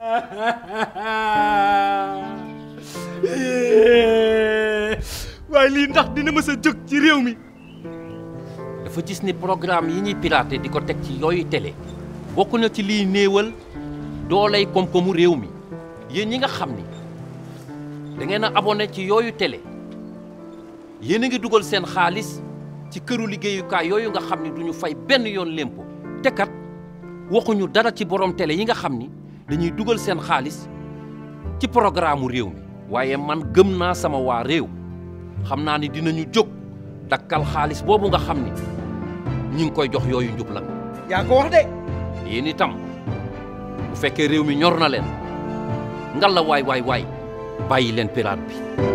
waaye lii ndax dina mës a jóg ci réew mi dafa gis ni programme yi ñuy piraté di ko teg ci yooyu télé bokk na ci liy néewal dooley koom-koomu réew mi yéen ñi nga xam ni da ngeen a abonné ci yooyu télé yéen a ngi dugal seen xaalis ci këru liggéeyukaay yooyu nga xam ni duñu fay benn yoon lempo te kat waxuñu dara ci borom télé yi nga xam ni dañuy dugal seen xaalis ci programme réew mi waaye man gëm naa sama waa réew xam naa ni dinañu jóg dakkal xaalis boobu nga xam ni ñi ngi koy jox yooyu njublan yaa ko wax de yéen itam bu fekkee réew mi ñor na leen ngal la waay waay waay bàyyi leen pirate bi